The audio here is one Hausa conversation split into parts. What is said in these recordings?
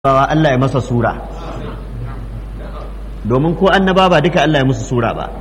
bawa Allah ya masa sura domin ko annaba ba duka Allah ya musu sura ba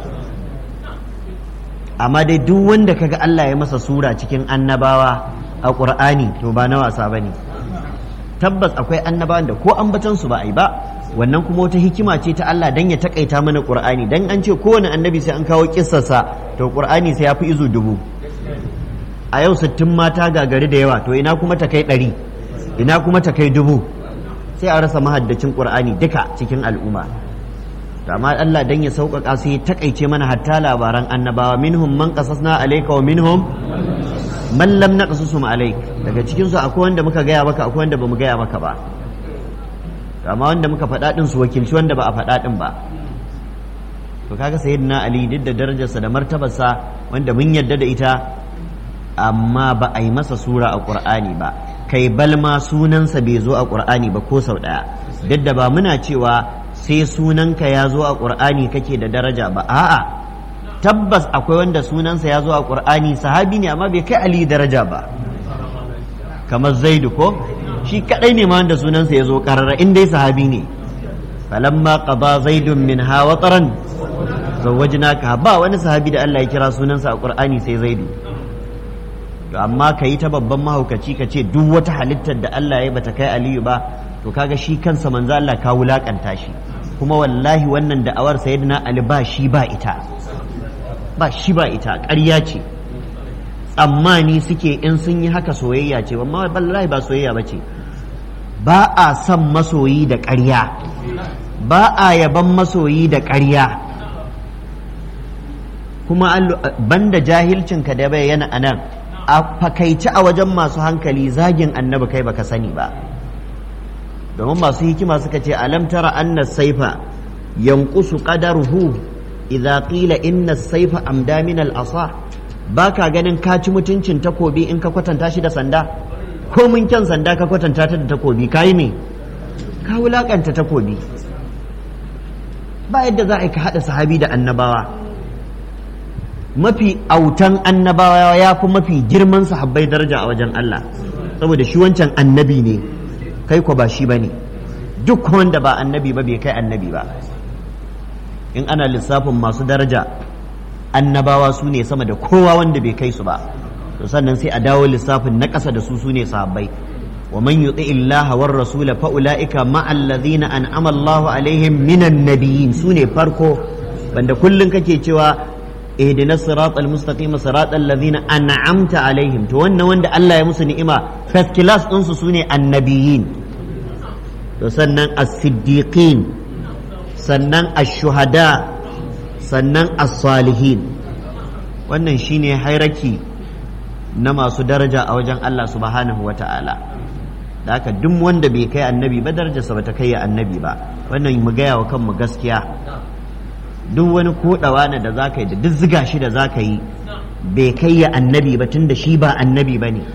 amma dai duk wanda kaga Allah ya masa sura cikin annabawa a ƙur'ani to ba na wasa ba ne tabbas akwai annabawan da ko ambatan su ba a yi ba wannan kuma wata hikima ce ta Allah dan ya takaita mana ƙur'ani dan an ce kowane annabi sai an kawo kissarsa to ƙur'ani sai ya fi izu dubu a yau sittin mata gagari da yawa to ina kuma ta kai ɗari ina kuma ta kai dubu sai a rasa mahaddacin qur'ani duka cikin al'umma to amma Allah dan ya sauƙaƙa sai ya takaice mana hatta labaran annabawa minhum man qasasna alayka wa minhum man lam naqsusum alayk daga cikin su akwai wanda muka gaya maka akwai wanda bamu gaya maka ba to amma wanda muka faɗa din su wakilci wanda ba a faɗa din ba to kaga sayyidina ali duk da darajarsa da martabarsa wanda mun yarda da ita amma ba a yi masa sura a qur'ani ba kai balma sunansa bai zo a ƙur'ani ba ko sau ɗaya duk da ba muna cewa sai sunanka ya zo a ƙur'ani kake da daraja ba a'a tabbas akwai wanda sunansa ya zo a ƙur'ani sahabi ne amma bai kai ali daraja ba kamar zaidu ko shi kadai ne ma wanda sunansa ya zo ƙarara in dai sahabi ne falamma qada zaidun min ha wataran zawwajnaka ba wani sahabi da Allah ya kira sunansa a ƙur'ani sai zaidu to amma ka yi ta babban mahaukaci ka ce duk wata halittar da Allah ya bata kai Aliyu ba to kaga shi kansa manzo Allah ka wulakanta shi kuma wallahi wannan da'awar sayyidina Ali ba shi ba ita ba shi ba ita ƙarya ce tsammani suke in sun yi haka soyayya ce amma wallahi ba soyayya ba ce ba a son masoyi da ƙarya ba a yaban masoyi da ƙarya kuma banda jahilcinka da bayyana anan a fakaici a wajen masu hankali zagin annabi kai baka sani ba domin masu hikima suka ce alam tara anna saifa yanqusu qadaruhu idza qila inna saifa amda min al asa baka ganin ka ci mutuncin takobi in ka kwatanta shi da sanda ko mun kyan sanda ka kwatanta ta da takobi kai me ka wulakanta takobi ba yadda za a ka hada sahabi da annabawa mafi autan annabawa ya fi mafi girman sahabbai daraja a wajen Allah saboda shi wancan annabi ne kai ko ba shi ba ne duk wanda ba annabi ba bai kai annabi ba in ana lissafin masu daraja annabawa su ne sama da kowa wanda bai kai su ba to sannan sai a dawo lissafin na ƙasa da su su ne sahabbai wa man yuti illaha war rasula fa ulaika ma'al ladina an'ama Allahu alaihim minan nabiyyin su ne farko banda kullun kake cewa اهدنا الصراط المستقيم صراط الذين أنعمت عليهم to wannan wanda Allah ya musu ni'ima first class din su sune annabiyin to sannan as-siddiqin sannan ash-shuhada sannan as-salihin wannan shine hairaki na masu daraja a wajen Allah subhanahu wata'ala da haka duk wanda bai kai annabi ba darajarsa ba ta kai annabi ba wannan mu gaya wa kanmu gaskiya duk wani kodawa na da zaka yi da duk ziga shi da zaka yi bai kai ya annabi ba tun da shi ba annabi ba ne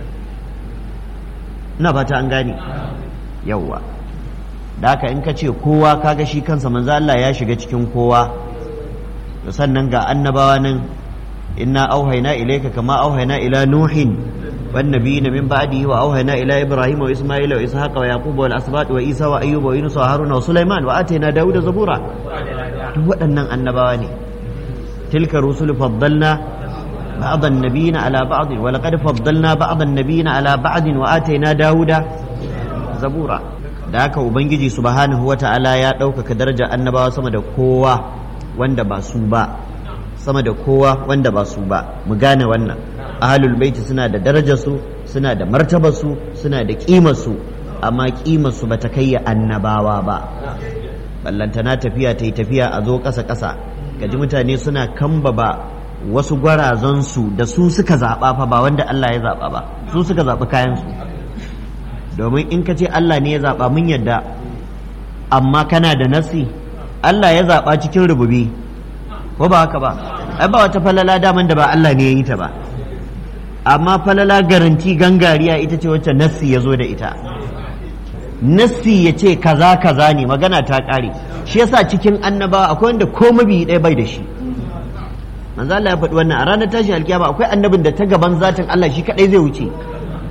na fata an gane yawwa da haka in ka ce kowa kaga shi kansa manzo Allah ya shiga cikin kowa to sannan ga annabawa nan inna auhayna ilayka kama auhayna ila nuhin wan nabiyina min ba'dihi wa auhayna ila ibrahima wa isma'ila wa ishaqa wa yaquba wal asbat wa isa wa ayyuba wa yunus wa haruna wa sulaiman wa atayna dauda zabura duk waɗannan annabawa ne tilka rusulu faddalna بعض النبيين على بعض ولقد فضلنا بعض النبيين على بعض وآتينا داود زبورا da haka ubangiji subhanahu wata'ala ya ɗaukaka daraja annabawa sama da kowa wanda ba su ba sama da kowa wanda ba su ba mu gane wannan ahlul baiti suna da darajarsu suna da martabarsu suna da ƙimarsu amma ƙimarsu ba ta kai annabawa ba ballantana tafiya ta yi tafiya a zo ƙasa ƙasa gaji mutane suna kambaba wasu gwarazansu da su suka zaɓa fa ba wanda Allah ya zaɓa ba su suka zaɓi kayansu domin in ka ce Allah ne ya zaɓa mun yadda amma kana da nasi Allah ya zaɓa cikin rububi ko ba haka ba ai ba wata falala daman da ba Allah ne ya yi ta ba amma falala garanti gangariya ita ce wacce nassi ya zo da ita nassi ya ce kaza kaza ne magana ta ƙare shi yasa cikin annabawa akwai wanda ko mabi ɗaya bai da shi manzo Allah ya faɗi wannan a ranar tashin alkiyama akwai annabin da ta gaban zatin Allah shi kadai zai wuce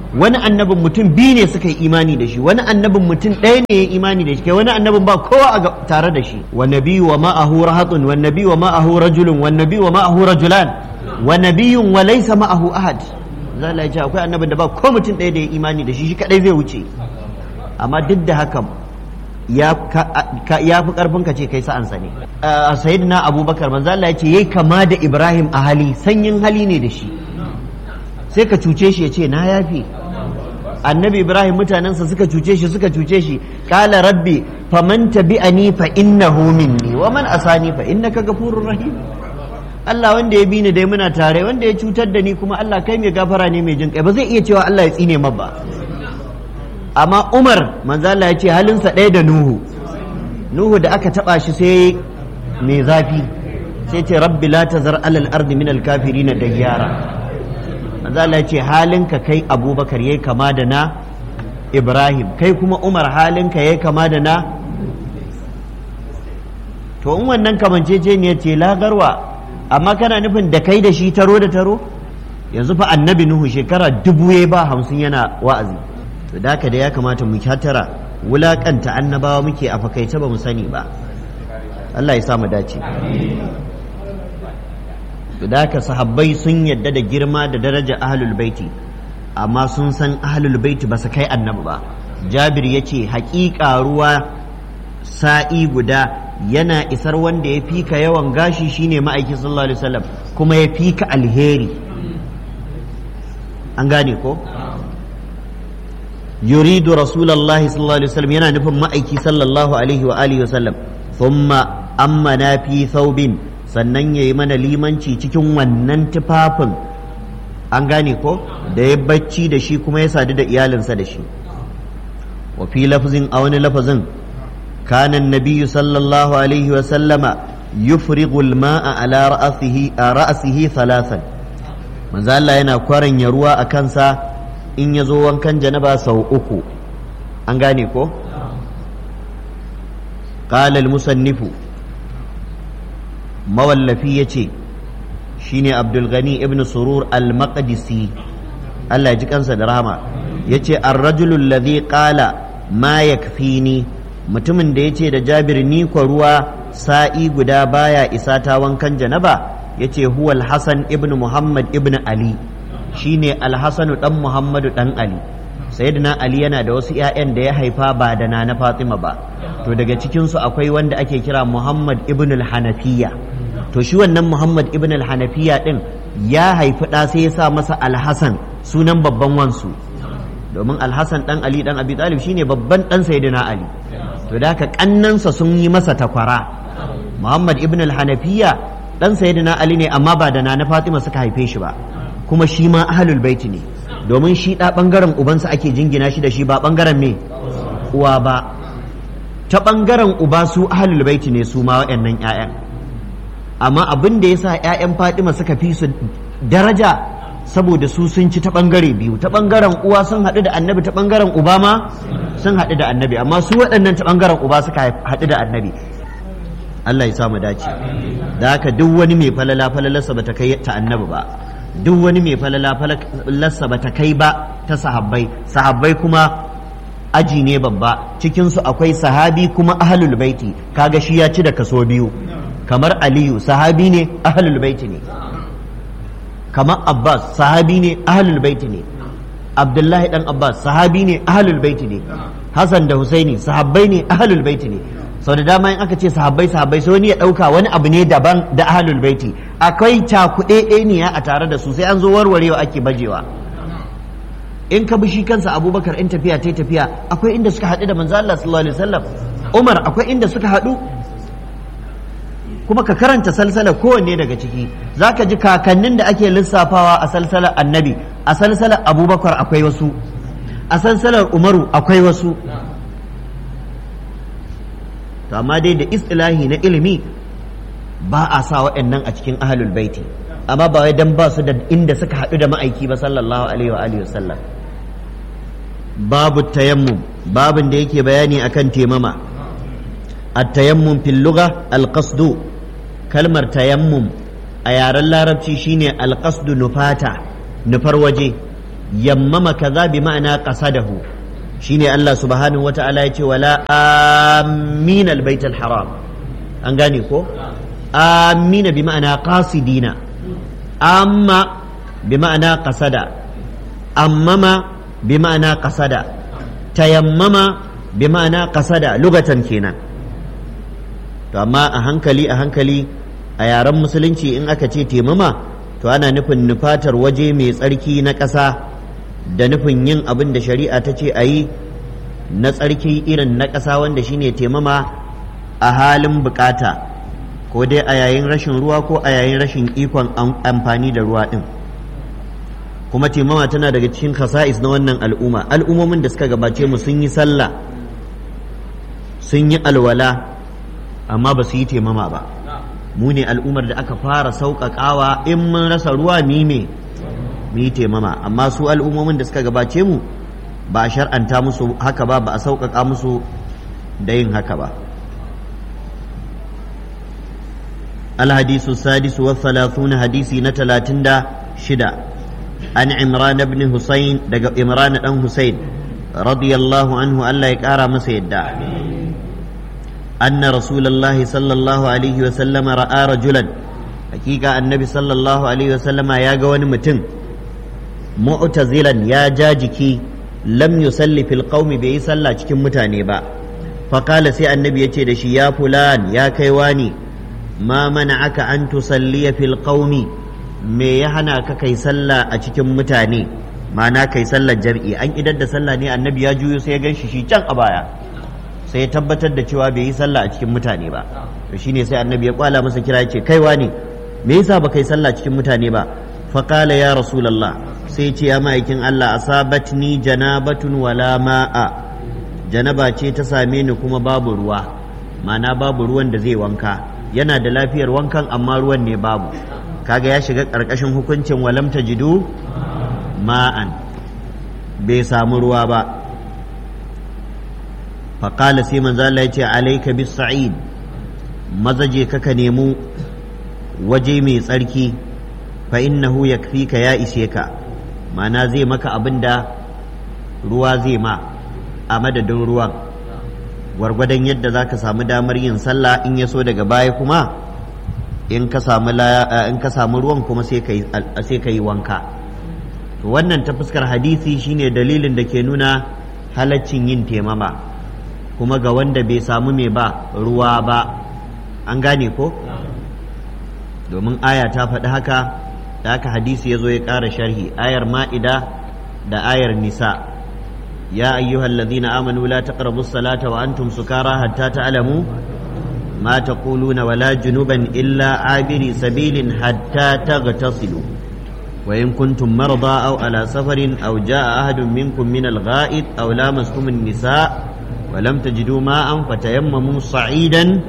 wani annabin mutum biyu ne suka yi imani da shi wani annabin mutum ɗaya ne ya yi imani da shi kai wani annabin ba kowa a tare da shi wa nabiyyu wa ma'ahu rahatun wa nabiyyu wa ma'ahu rajulun wa nabiyyu wa ma'ahu rajulan wa nabiyyun wa laysa ma'ahu ahad zalla ya ce akwai annabin da ba ko mutum ɗaya da ya imani da shi shi kadai zai wuce amma duk da haka ya fi karfin ka ce kai sa'ansa ne sayyidina abubakar manzo Allah ya ce yayi kama da ibrahim a hali sanyin hali ne da shi sai ka cuce shi ya ce na yafi annabi ibrahim mutanensa suka cuce shi suka cuce shi kala rabbi faman tabi'ani fa innahu minni wa man asani fa innaka ghafurur rahim Allah wanda ya bi ni dai muna tare wanda ya cutar da ni kuma Allah kai mai gafara ne mai jin kai ba zai iya cewa Allah ya tsine ma ba amma Umar manzo Allah ya ce halinsa ɗaya da Nuhu Nuhu da aka taba shi sai mai zafi sai ce rabbi la tazar alal ardi min al kafirin dayyara manzo Allah ya ce halinka kai Abubakar yayi kama da na Ibrahim kai kuma Umar halinka yayi kama da na to in wannan kamancece ne ce lagarwa amma kana nufin da kai da shi taro da taro yanzu fa annabi Nuhu shekara dubu ya ba hamsin yana wa'azi to da haka da ya kamata mu hatara wulakanta annabawa muke a fakaice ba mu sani ba Allah ya sa mu dace da haka sahabbai sun yadda da girma da daraja ahlul baiti amma sun san ahlul baiti ba su kai annabi ba jabir ya ce haƙiƙa ruwa sa'i guda yana isar wanda ya fika yawan gashi shine ma'aiki sallallahu alaihi wasallam kuma ya fika alheri an gane ko yuridu rasulullahi sallallahu alaihi wasallam yana nufin ma'aiki sallallahu alaihi wa alihi wasallam thumma amma na fi thawbin sannan ya yi mana limanci cikin wannan tufafin an gane ko da ya bacci da shi kuma ya sadu da iyalinsa da shi wa fi lafzin a wani lafazin kanan nabiyyu sallallahu alaihi wa sallama yufrigu al-ma'a ala ra'sihi ra'sihi thalathan manzo Allah yana kwaranya ruwa a kansa in ya zo wankan janaba sau uku an gane ko qala al-musannifu mawallafi ya ce shi ne abdulgani ibn surur al-maqdisi Allah ya ji kansa da rahama ya ce arrajulun ladhi qala ma yakfini mutumin da ya ce da jabir ni kwa ruwa sa'i guda baya isa ta wankan janaba ya ce huwa al-hasan ibn muhammad ibn ali shi ne al-hasanu dan muhammadu dan ali sayyidina ali yana da wasu 'ya'yan da ya haifa ba da na fatima ba to daga cikinsu akwai wanda ake kira muhammad ibn al-hanafiya to shi wannan Muhammad ibn al-Hanafiya din ya haifi ɗa sai ya sa masa Al-Hasan sunan babban wansu domin Al-Hasan dan Ali dan Abi Talib shine babban dan Sayyidina Ali to da haka kannansa sun yi masa takwara Muhammad ibn al-Hanafiya dan Sayyidina Ali ne amma ba da na Fatima suka haife shi ba kuma shi ma ahlul baiti ne domin shi da bangaren ubansa ake jingina shi da shi ba bangaren me uwa ba ta bangaren uba su ahlul baiti ne su ma waɗannan 'ya'yan amma abin da ya sa 'ya'yan Fatima suka fi su daraja saboda su sun ci ta ɓangare biyu ta ɓangaren uwa sun haɗu da annabi ta ɓangaren uba ma sun haɗu da annabi amma su waɗannan ta ɓangaren uba suka haɗu da annabi Allah ya sa mu dace da haka duk wani mai falala falalarsa ba ta kai ta annabi ba duk wani mai falala falalarsa ba ta kai ba ta sahabbai sahabbai kuma aji ne babba cikinsu akwai sahabi kuma ahlul baiti kaga shi ya ci da kaso biyu kamar aliyu sahabi ne ahlul baiti ne kamar abbas sahabi ne ahlul baiti ne abdullahi dan abbas sahabi ne ahlul baiti ne hasan da husaini sahabbai ne ahlul baiti ne sau da dama in aka ce sahabbai sahabbai sai wani ya dauka wani abu ne daban da ahlul baiti akwai cakuɗe ɗaniya a tare da su sai an zo warwarewa ake bajewa in ka bi shi kansa abubakar in tafiya ta tafiya akwai inda suka haɗu da manzo Allah sallallahu alaihi wasallam umar akwai inda suka haɗu kuma ka karanta salsalar kowanne daga ciki za ka ji kakannin da ake lissafawa a salsalar annabi a salsalar abubakar akwai wasu a salsalar umaru akwai wasu to amma dai da istilahi na ilimi ba a sa waɗannan a cikin ahalul baiti amma ba wai dan ba su da inda suka haɗu da ma'aiki ba sallallahu alaihi wa alihi wasallam babu tayammum babin da yake bayani akan temama at-tayammum fil lugha al-qasdu kalmar tayammum a yaren larabci shine alƙasdu nufata nufar waje yammama kaza bi ma'ana qasadahu shine Allah subhanahu wata'ala ya ce wala amin albayt haram an gane ko amina bi ma'ana qasidina amma bi ma'ana qasada ammama bi ma'ana qasada tayammama bi ma'ana qasada lugatan kenan to amma a hankali a hankali a yaren musulunci in aka ce temama to ana nufin nufatar waje mai tsarki na ƙasa da nufin yin abin da shari'a ta ce a yi na tsarki irin na ƙasa wanda shine temama a halin bukata ko dai a yayin rashin ruwa ko a yayin rashin ikon amfani da ruwa ɗin kuma temama tana daga cikin khasa'is na wannan al'umma al'ummomin da suka gabace mu sun yi sallah sun yi alwala amma ba su yi temama ba mu ne al'ummar da aka fara sauƙaƙawa in mun rasa ruwa mime mu yi temama amma su al'ummomin da suka gabace mu ba a shar'anta musu haka ba ba a sauƙaƙa musu da yin haka ba الحديث السادس والثلاثون حديثي نتلاتين دا شدا عن عمران بن حسين دق عمران بن حسين رضي الله عنه ألا يكارى مسيدا أن رسول الله صلى الله عليه وسلم رأى رجلا حقيقة النبي صلى الله عليه وسلم يا قوان متن معتزلا يا جاجكي لم يصلي في القوم بي صلى cikin mutane ba فقال سي النبي يتي دشي يا فلان يا كيواني ما منعك أن تصلي في القوم me ya hana ka kai sallah a cikin mutane ma'ana kai sallar jam'i an idar da sallah ne annabi ya juyo sai ya gan shi shi can a baya sai ya tabbatar da cewa bai yi sallah a cikin mutane ba to shine sai annabi ya kwala masa kira ya ce kaiwa ne me yasa ba kai sallah cikin mutane ba fa qala ya rasulullah sai ce ya ma'aikin Allah asabatni janabatun wala ma'a janaba ce ta same ni kuma babu ruwa ma'ana babu ruwan da zai wanka yana da lafiyar wankan amma ruwan ne babu kaga ya shiga ƙarƙashin hukuncin walam tajidu ma'an bai samu ruwa ba faƙala sai manzo Allah ya ce alaika bis sa'id mazaje kaka nemu waje mai tsarki fa innahu yakfika ya ishe ka ma'ana zai maka abin da ruwa zai ma a madadin ruwan gwargwadon yadda za ka samu damar yin sallah in ya so daga baya kuma in ka samu in ka samu ruwan kuma sai ka yi wanka to wannan ta fuskar hadisi shine dalilin da ke nuna halaccin yin temama kuma ga wanda bai samu mai ba ruwa ba an gane ko domin aya ta faɗi haka da haka hadisi ya zo ya ƙara sharhi ayar ma'ida da ayar nisa ya ayyuhal ladhina amanu la taqrabu as-salata wa antum sukara hatta ta'lamu ma taquluna wala junuban illa abiri sabilin hatta taghtasilu wa in kuntum marda aw ala safarin aw jaa ahadun minkum min al-gha'id aw lamastum an-nisa wa lam tajidu ma'an fatayammamu sa'idan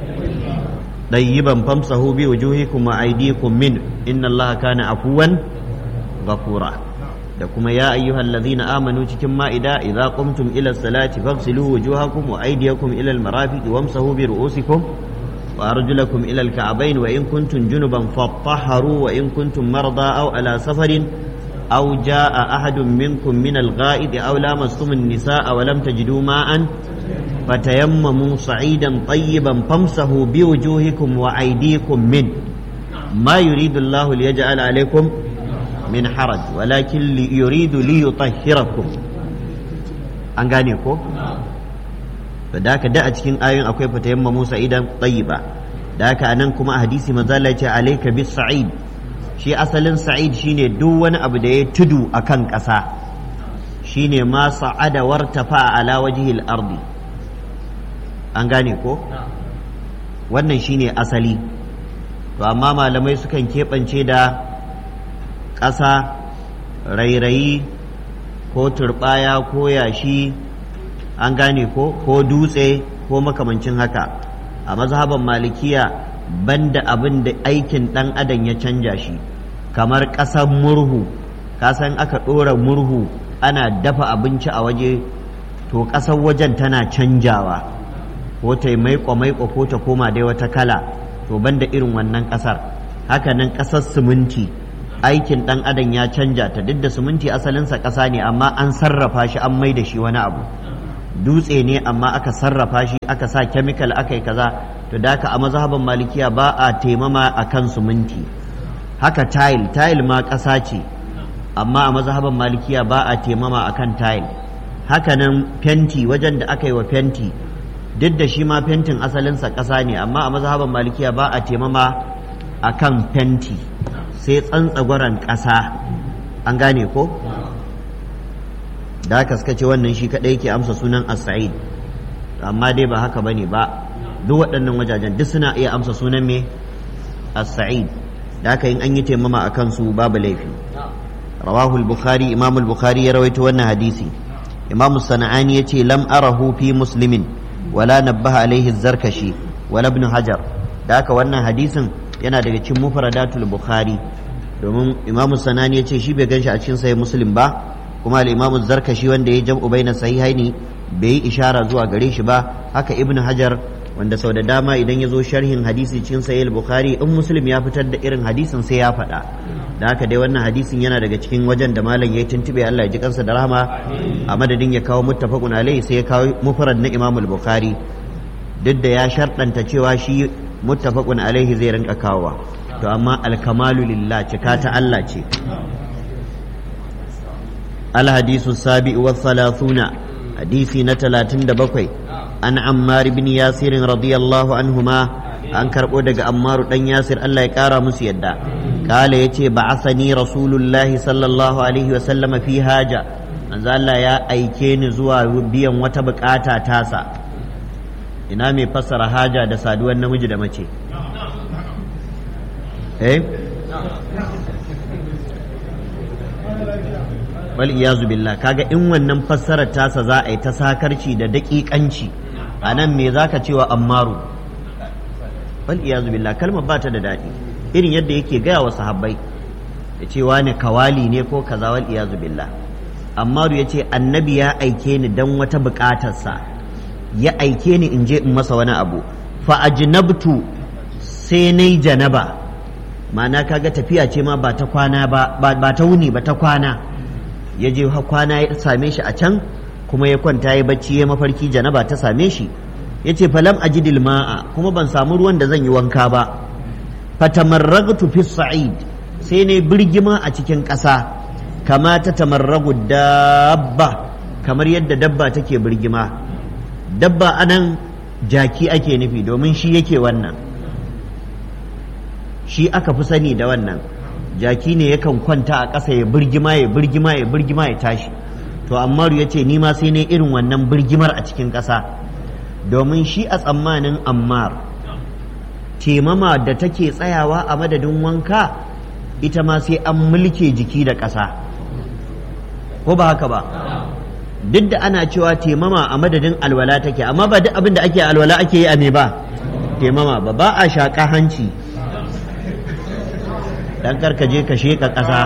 طيبا فامسحوا بوجوهكم وأيديكم منه إن الله كان عفوا غفورا لكم يا أيها الذين آمنوا cikin ma'ida إذا قمتم إلى الصلاة فاغسلوا وجوهكم وأيديكم إلى المرافق وامسحوا برؤوسكم وأرجلكم إلى الكعبين وإن كنتم جنبا فاطهروا وإن كنتم مرضى أو على سفر أو جاء أحد منكم من الغائط أو لامستم النساء ولم تجدوا ماء فتيمموا صعيدا طيبا فامسحوا بوجوهكم وأيديكم منه ما يريد الله ليجعل عليكم من حرج ولكن يريد ليطهركم an gane ko da haka da a cikin ayoyin akwai fatayamma Musa idan tayyiba da haka anan kuma a hadisi manzo Allah ya ce alayka bis sa'id shi asalin sa'id shine duk wani abu da ya tudu akan ƙasa shine ma sa'ada wartafa ala wajhil ardi an gane ko wannan shine asali to amma malamai sukan keɓance da ƙasa rairayi ko turɓaya ko yashi an gane ko ko dutse ko makamancin haka a mazhaban malikiya banda abin da aikin ɗan adam ya canja shi kamar ƙasar murhu kasan aka ɗora murhu ana dafa abinci a waje to ƙasar wajen tana canjawa ko ta maiko maiko ko ta koma dai wata kala to banda irin wannan ƙasar haka nan ƙasar siminti aikin ɗan adam ya canja ta duk da siminti asalinsa ƙasa ne amma an sarrafa shi an mai da shi wani abu dutse ne amma aka sarrafa shi aka sa chemical aka yi kaza to da haka a mazhaban malikiya ba a taimama a kan siminti haka tile tile ma ƙasa ce amma a mazhaban malikiya ba a taimama a kan tile haka nan fenti wajen da aka yi wa fenti duk da shi ma fentin asalinsa ƙasa ne amma a mazhaban malikiya ba a taimama a kan fenti sai tsantsagwaron ƙasa an gane ko da haka suka ce wannan shi kaɗai yake amsa sunan as-sa'id amma dai ba haka bane ba duk waɗannan wajajen duk suna iya amsa sunan me as-sa'id da haka in an yi taimama a kansu babu laifi rawahu al-bukhari imam al-bukhari ya rawaito wannan hadisi imam sana'ani yace lam arahu fi muslimin wala nabbaha alaihi zarkashi wala ibn hajar da haka wannan hadisin yana daga cikin mufradatul bukhari domin imam sanani yace shi bai ganshi a cikin sahih muslim ba kuma al-imam zarkashi wanda ya jam'u baina sahihaini bai yi ishara zuwa gare shi ba haka ibn hajar wanda sau da dama idan ya zo sharhin hadisi cikin sahih bukhari in muslim ya fitar da irin hadisin sai ya faɗa da haka dai wannan hadisin yana daga cikin wajen da malam ya tuntube Allah ya ji kansa da rahama a madadin ya kawo muttafaqun alaihi sai ya kawo mufrad na imam bukhari duk da ya sharɗanta cewa shi muttafaqun alaihi zai rinka kawowa to amma alkamalu lillah cika ta Allah ce الحديث السابع والثلاثون حديث نتلاتين دبقي عن عمار بن ياسر رضي الله عنهما an karɓo daga ammaru ɗan yasir Allah ya ƙara musu yadda kala ya ce ba'athani rasulullahi sallallahu alaihi wa sallama fi haja manzo Allah ya aike ni zuwa biyan wata bukata tasa ina mai fassara haja da saduwar namiji da mace eh wal iyazu billah kaga in wannan fassarar tasa za a yi ta sakarci da daƙiƙanci a nan me zaka cewa ammaru wal iyazu billah kalmar ba ta da daɗi irin yadda yake gaya wa sahabbai ya ce wani kawali ne ko kaza wal iyazu billah ammaru ya ce annabi ya aike ni dan wata buƙatarsa ya aike ni in je in masa wani abu fa ajnabtu sai nai janaba ma'ana kaga tafiya ce ma ba ta kwana ba ba ta wuni ba ta kwana ya je kwana ya same shi a can kuma ya kwanta ya bacci ya mafarki janaba ta same shi ya ce falam ajidil ma'a kuma ban samu ruwan da zan yi wanka ba fatamarragtu fi sa'id sai ne birgima a cikin ƙasa kama ta tamarragu dabba kamar yadda dabba take birgima dabba anan jaki ake nufi domin shi yake wannan shi aka fi sani da wannan jaki ne yakan kwanta a ƙasa ya birgima ya birgima ya birgima ya tashi to ammaru ya ce ma sai ne irin wannan birgimar a cikin ƙasa domin shi a tsammanin ammar temama da take tsayawa a madadin wanka ita ma sai an mulke jiki da ƙasa ko ba haka ba duk da ana cewa temama a madadin alwala take amma ba duk abin da ake alwala ake yi a me ba temama ba ba a shaƙa hanci dan karka je ka sheka ƙasa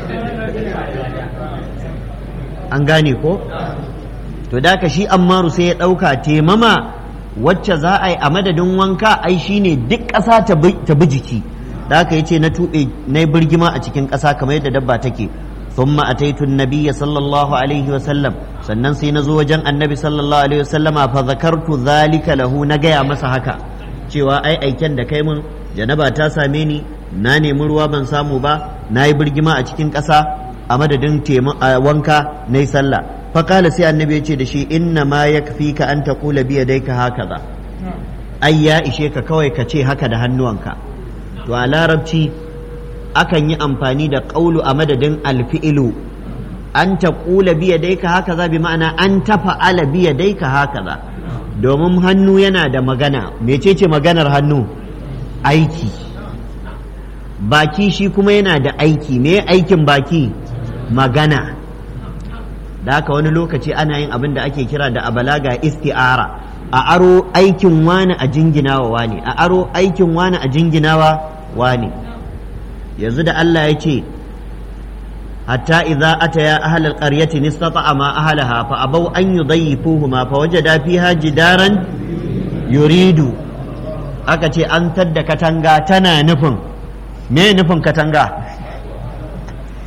an gane ko to da ka shi ammaru sai ya ɗauka temama wacce za a yi a madadin wanka ai shine duk ƙasa ta bi jiki da haka yace na tuɓe na birgima a cikin ƙasa kamar yadda dabba take ثم أتيت النبي صلى الله عليه وسلم sannan sai na zo wajen annabi sallallahu alaihi wasallama fa zakartu zalika lahu na gaya masa haka cewa ai aiken da kai mun janaba ta same ni na nemi ruwa ban samu ba na yi birgima a cikin ƙasa a madadin wanka na yi sallah faƙala sai annabi ya ce da shi inna ma ya fi ka an taƙula biya dai ka haka za ai ya ishe ka kawai ka ce haka da hannuwanka to a larabci akan yi amfani da ƙaulu a madadin alfi'ilu an taƙula biya dai ka haka za bi ma'ana an tafa'ala biya dai ka haka za domin hannu yana da magana mecece maganar hannu aiki baki shi kuma yana da aiki me aikin baki magana da haka wani lokaci ana yin abin da ake kira da abalaga isti'ara a aro aikin wani a jinginawa wani a aro aikin wani a jinginawa wani yanzu da Allah ya ce hatta idza ataya ahlal qaryati nistata'a ma ahlaha fa abaw an yudayyifuhuma fa wajada fiha jidaran yuridu aka ce an tadda katanga tana nufin me nufin katanga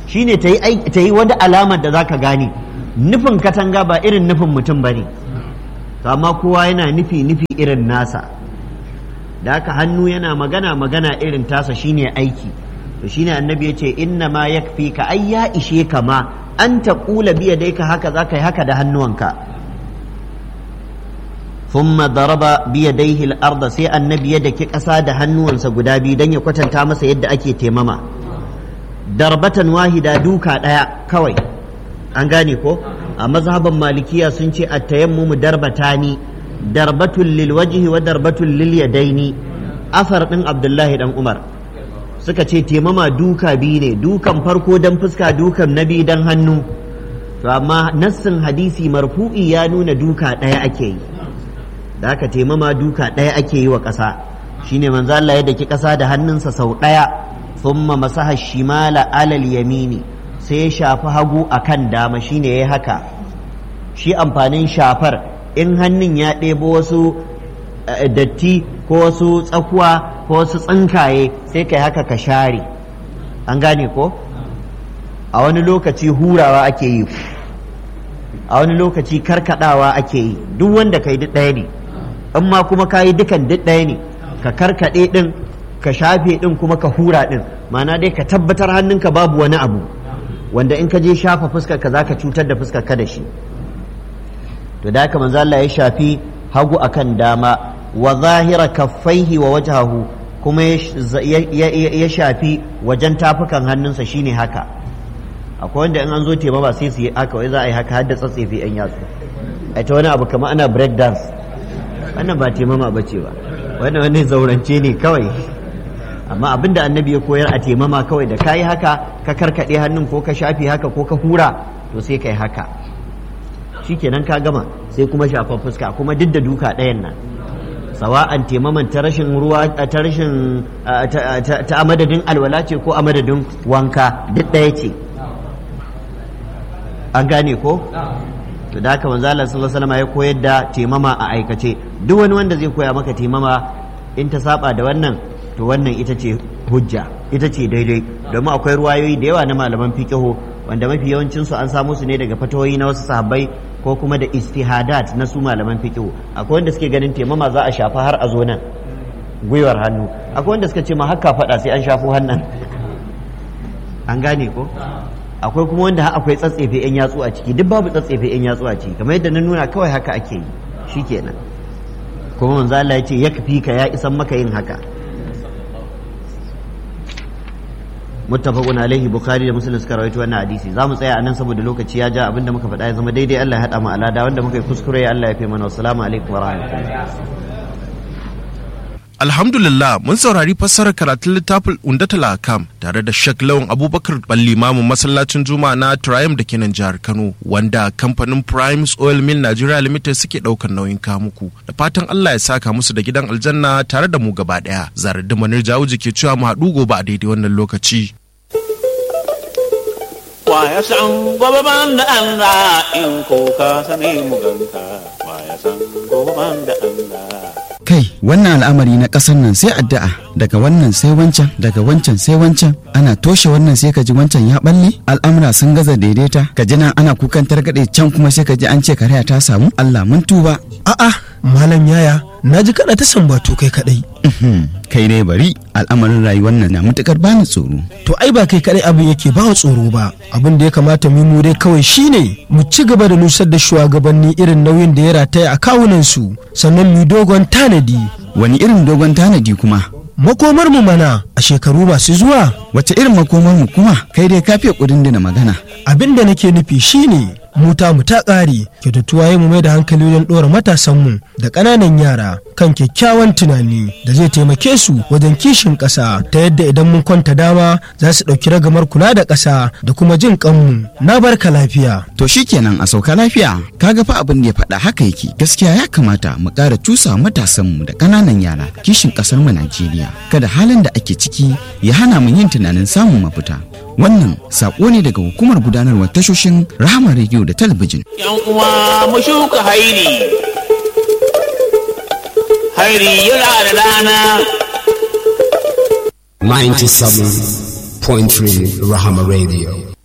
shine ta yi ta yi wani alamar da zaka gane nufin katanga ba irin nufin mutum bane to amma kowa yana nufi nufi irin nasa da haka hannu yana magana magana irin tasa shine aiki to shine annabi ya ce inna ma yakfi ka ai ya ishe ka ma an ta kula biya dai ka haka za ka yi haka da hannuwanka thumma daraba biya dai arda sai annabi ya daki ƙasa da hannuwansa guda biyu don ya kwatanta masa yadda ake temama darbatan wahida duka ɗaya kawai an gane ko a mazhaban malikiya sun ce at-tayammumu darbatani darbatul lil wajhi wa darbatul lil yadaini asar din abdullahi dan umar suka ce temama duka biyu ne dukan farko dan fuska dukan nabi dan hannu to amma nassin hadisi marfu'i ya nuna duka ɗaya ake yi da aka temama duka ɗaya ake yi wa ƙasa shine manzo Allah ya daki ƙasa da hannunsa sau ɗaya thumma masaha shimala alal yamini sai ya shafi hagu akan dama shine yayi haka shi amfanin shafar in hannun ya ɗebo wasu datti ko wasu tsakuwa ko wasu tsinkaye sai kai haka ka share an gane ko a wani lokaci hurawa ake yi a wani lokaci karkadawa ake yi duk wanda kai duk ɗaya ne in ma kuma ka yi dukan duk ɗaya ne ka karkaɗe ɗin ka shafe ɗin kuma ka hura ɗin ma'ana dai ka tabbatar hannunka babu wani abu wanda in ka je shafa fuskar ka zaka cutar da fuskar ka da shi to da haka manzo Allah ya shafi hagu akan dama wa zahira kaffaihi wa wajhahu kuma ya shafi wajen tafukan hannunsa shine haka akwai wanda in an zo tema ba sai su yi haka wai za a yi haka har da tsatsefe yan yatsu a ta wani abu kamar ana break dance wannan ba temama ba ce ba wannan wani zaurance ne kawai amma abin da annabi ya koyar a temama kawai da ka yi haka ka karkaɗe hannun ko ka shafe haka ko ka hura to sai ka yi haka shikenan ka gama sai kuma shafan fuska kuma duk da duka ɗayan nan sawa'an taimaman ta rashin ruwa ta rashin ta a madadin alwala ce ko a madadin wanka duk ɗaya ce an gane ko to da haka manzo Allah sallallahu alaihi wasallam ya koyar da taimama a aikace duk wani wanda zai koya maka taimama in ta saba da wannan to wannan ita ce hujja ita ce daidai domin akwai ruwayoyi da yawa na malaman fiqhu wanda mafi yawancin su an samu su ne daga fatawoyi na wasu sahabbai ko kuma da istihadat na su malaman fiqhu akwai wanda suke ganin taimama za a shafa har a zo nan gwiwar hannu akwai wanda suka ce ma haka faɗa sai an shafo hannan an gane ko akwai kuma wanda akwai tsatsefe yan yatsu a ciki duk babu tsatsefe yan yatsu a ciki kamar yadda na nuna kawai haka ake yi shikenan kuma manzo Allah ya ce ya kafi ka ya isan maka yin haka muttafaqun alaihi bukhari da muslim suka rawaito wannan hadisi zamu tsaya anan saboda lokaci ya ja abinda muka faɗa ya zama daidai Allah ya hada mu alada wanda muka yi kuskure ya Allah ya fi mana assalamu alaikum wa rahmatullahi Alhamdulillah mun saurari fassarar karatun littafin Undatul Akam tare da Sheikh Lawan Abubakar Ballimamin masallacin Juma'a na Triumph da kenan jihar Kano wanda kamfanin Primes Oil Mill Nigeria Limited suke daukar nauyin kamuku da fatan Allah ya saka musu da gidan aljanna tare da mu gaba daya Zarar Manir Jawuji ke cewa mu haɗu gobe a daidai wannan lokaci. Wa ya san gobe ban da Allah in ko ka sani mu ganka wa ya san gobe ban da Allah kai wannan al'amari na ƙasar nan sai addu'a daga wannan sai wancan daga wancan sai wancan ana toshe wannan sai ka ji wancan ya balle al'amura sun gaza daidaita ka ji nan ana kukan targaɗe can kuma sai ka ji an ce karaya ta samu Allah mun tuba a'a malam yaya na ji kaɗa ta sambatu kai kaɗai kai dai bari al'amarin rayuwar nan na matukar bani tsoro to ai ba kai kaɗai abin yake ba tsoro ba abin da ya kamata mu dai kawai shine mu ci gaba da nusar da shugabanni irin nauyin da ya rataya a kawunan su sannan mu dogon tanadi wani irin dogon tanadi kuma makomar mu mana a shekaru masu zuwa wace irin makomar mu kuma kai dai kafiya kudin da magana abin da nake nufi shine muta mu ta ƙare kyautatuwa ya mu mai da hankali wajen ɗora matasanmu da ƙananan yara kan kyakkyawan tunani da zai taimake su wajen kishin ƙasa ta yadda idan mun kwanta dama za su ɗauki ragamar kula da ƙasa da kuma jin ƙanmu na barka lafiya. to shikenan a sauka lafiya kaga fa abin da ya faɗa haka yake gaskiya ya kamata mu ƙara cusa matasanmu da ƙananan yara kishin ƙasar mu Najeriya kada halin da ake ciki ya hana mu yin tunanin samun mafita wannan saƙo ne daga hukumar gudanarwar tashoshin rahama rediyo da talabijin. Yan uwa mu shuka hairi, hairi yana da rana. 97.3 Rahama Radio.